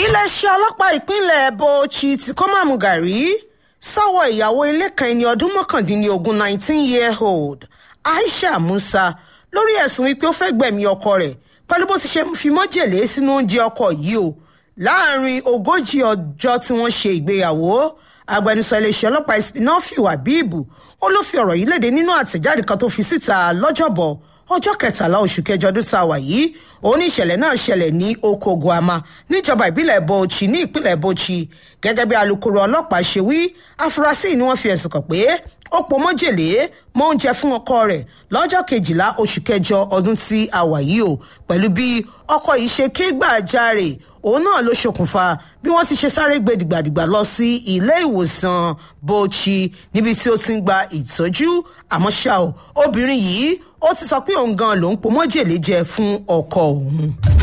iléeṣẹ́ ọlọ́pàá ìpínlẹ̀ bauchi ti kọ́màmù gàrí sọ́wọ́ ìyàwó ilé kan ẹni ọdún mọ́kàndínlógún nineteen year old aisha musa lórí ẹ̀sùn wípé ó fẹ́ gbẹ̀mí ọkọ rẹ̀ pẹ̀lú bó ti ṣe fi májèlé sínú oúnjẹ ọkọ yìí o láàrin ogójì ọjọ́ tí wọ́n ṣe ìgbéyàwó agbẹnusọ iléeṣẹ́ ọlọ́pàá ìspinofi wabibu ó ló fi ọ̀rọ̀ yìí léde nínú àtẹ̀jáde kan tó fi síta lọ́jọ́bọ̀ ọjọ́ kẹtàlá oṣù kẹjọ ọdún tá a wà yìí òun ní ìṣẹ̀lẹ̀ náà ṣẹlẹ̀ ní oko guama níjọba ìbílẹ̀ bauchi ní ìpínlẹ̀ bauchi gẹ́gẹ́ bí alūkkóró ọlọ́pàá ṣe wí afurasí ni wọ́n fi ẹ̀sùn kàn pé ó po májèlé mọ́ oúnjẹ fún ọkọ rẹ̀ lọ́jọ́ kejìlá oṣù kẹjọ ọdún tí a wà yìí o pẹ̀lú bí ọkọ yìí ṣe ké gbàjarè òun náà ló ṣokùnfà bí wọ́n ti ṣe sáré gbé dìgbàdìgbà lọ sí ilé ìwòsàn bauchi níbi tí ó ti ń gba ìtọ́jú àmọ́ ṣá o obìnrin yìí ó ti sọ pé òun gan lòún po májèlé jẹ fún ọkọ òun.